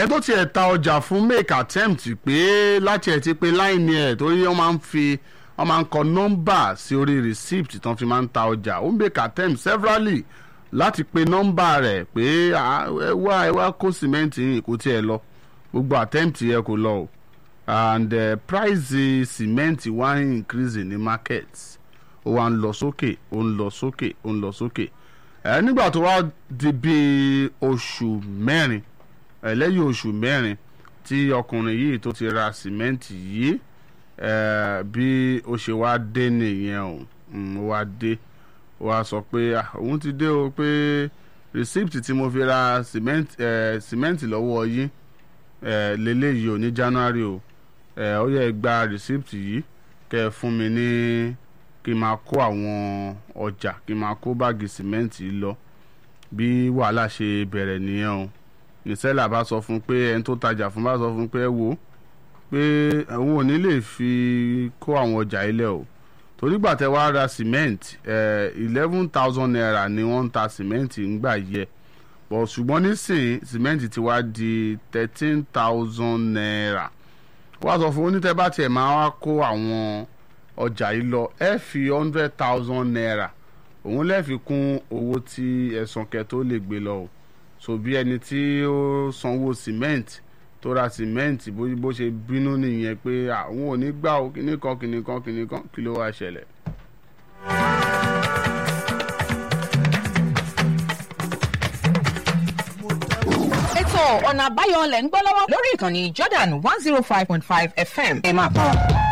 ẹ tó tiẹ̀ ta ọjà fún make attempt pé láti ẹ̀ ti pé láìní ẹ̀ torí wọ́n máa ń fi wọ́n máa ń kọ nọ́mbà sí orí receipt tán fi máa ń ta ọjà ó make attempt severally láti pe nọ́mbà rẹ̀ pé "Ah, ẹ wá ẹ wá kó sìmẹ́ǹtì yìí kó tiẹ̀ lọ gbogbo attempt yẹ kó lọ o and uh, price cement wá ń increase ní market ó wá ń lọ sókè ó ń lọ sókè ó ń lọ sókè ẹ nígbà tó wá di bíi oṣù mẹ́rin ẹ lẹ́yìn oṣù mẹ́rin tí ọkùnrin yìí tó ti ra cement yìí ẹ bí ó ṣe wá dé nìyẹn o Mm, ó wá dé ó wá sọ pé "Ah, òun ti dé o pé receipt tí mo fi ra cement ẹ cement lọ́wọ́ yín ẹ lélẹ́yìí o ní january o ẹ ó yẹ gba receipt yìí kẹ́ ẹ fún mi ní kí n máa kó àwọn ọjà kí n máa kó báàgì cement yìí lọ bí wàhálà ṣe bẹ̀rẹ̀ nìyẹn o nìṣẹ́là bá sọ fún pé ẹni tó tajà fún bá sọ fún pé ẹ wò ó pé òun ò ní lè fi kó àwọn ọjà ilẹ̀ o torí gbà tẹ́ wàá ra cement eleven thousand naira ni wọ́n ń ta cement ńgbà yẹ bọ̀ ṣùgbọ́n nísìnyí cement ti wá di thirteen thousand naira wọ́n á sọ fún onítẹ̀ bá tiẹ̀ máa wá kó àwọn ọjà yìí lọ ẹ fi hundred thousand naira òun lè fi kún owó tí ẹ̀sán kẹ tó lè gbé lọ o so bí ẹni tí ó sanwó cement tó ra cement bó bó ṣe bínú nìyẹn pé àwọn ò ní gbà ó kíní kan kíní kan kíní kan kí ló wá ṣẹlẹ̀. ètò ọ̀nà àbáyọ lẹ̀ ń gbọ́ lọ́wọ́ lórí ìkànnì Jordan one zero five point five FM ẹ máa bọ̀.